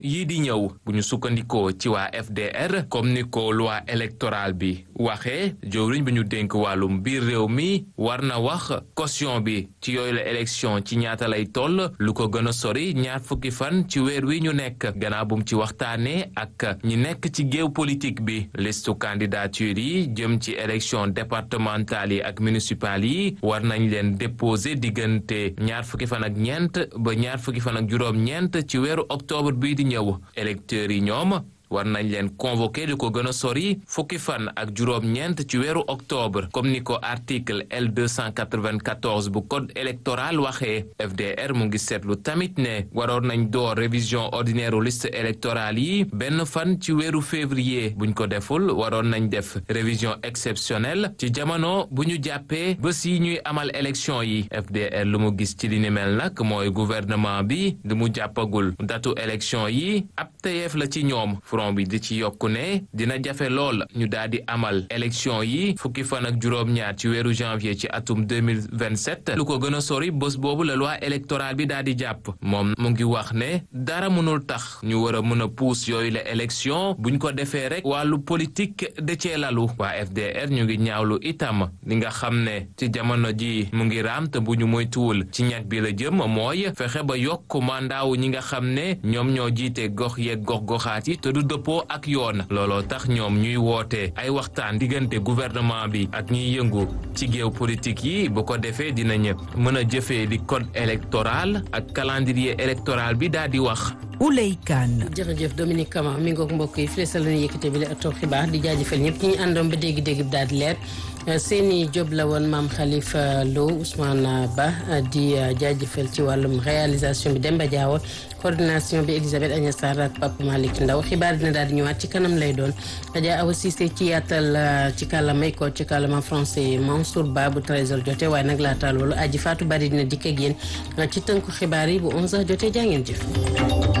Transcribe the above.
yii di ñëw bu ñu sukkandikoo ci waa FDR comme ni ko loi électorale bi waxee jëwriñ bi ñu dénk wàllum biir réew mi war na wax caution bi ci yooyu la élection ci ñaata lay toll lu ko gën a sori ñaar fukki fan ci weer wi ñu nekk gannaaw bu mu ci waxtaanee ak ñi nekk ci géew politique bi listu candidature yi jëm ci élection départementale yi ak municipale yi war nañ leen déposer diggante ñaar fukki fan ak ñeent ba ñaar fukki fan ak juróom-ñeent ci weeru octobre bii di ñëw électeurs yi ñoom war nañ leen convoqué li ko gën a sori fukki fan ak juróom-ñeent ci weeru octobre comme ni ko article L 294 bu code électoral waxee FDR mu ngi seetlu tamit ne waroon nañ door révision ordinaire liste électorale yi benn fan ci weeru février buñ ko deful waroon nañ def révision exceptionnelle ci jamono bu ñu jàppee bés yi ñuy amal élection yi FDR lu mu gis ci li ni mel nag mooy gouvernement bi lu mu jàppagul datu élection yi ab tayeef la ci ñoom front bi di ci yokku ne dina jafe lool ñu daal di amal élection yi fukki fan ak juróom-ñaar ci weeru janvier ci atum 2027 lu ko gën a sori bés boobu la loi électorale bi daal di jàpp moom mu ngi wax ne dara mënul tax ñu war a mën a puus yooyu la élection buñ ko defee rek wàllu politique de cee lalu waa FDR ñu ngi ñaawlu itam li nga xam ne ci jamono ji mu ngi raam te bu ñu moytuwul ci ñag bi la jëm mooy fexe ba yokk mandaawu ñi nga xam ne ñoom ñoo jiite gox yeeg gox goxaat yi te du dëppoo ak yoon looloo tax ñoom ñuy woote ay waxtaan diggante gouvernement bi ak ñiy yëngu ci géew politique yi bu ko defee dinañ mën a jëfee li code électoral ak calendrier électoral bi daal di wax. Ouley Kane. jërëjëf Dominique Kama mi ngoog mbokk yi fii la ñu yëkkate bi la ëttoo xibaar di jaajëfal ñëpp ñi ñu àndoon ba dégg-dégg bi daal di leer seeni job la woon maam Khalifa Lo Ousmane Ba di jaajëfal ci wàllum réalisation bi Demba Diawo coordination bi Elisabeth Agnès Sarr ak Papa Malick Ndaw xibaar dina daal di ñëwaat ci kanam lay doon Adja Awa Cissé ci yaatal ci kàllaamay ko ci kàllaama français Mansour Ba bu 13h jotee waaye nag laata loolu aji Fatou Bari dina dikk ak yéen ci tënku xibaar yi bu 11h jotee jaa ngeen jëf.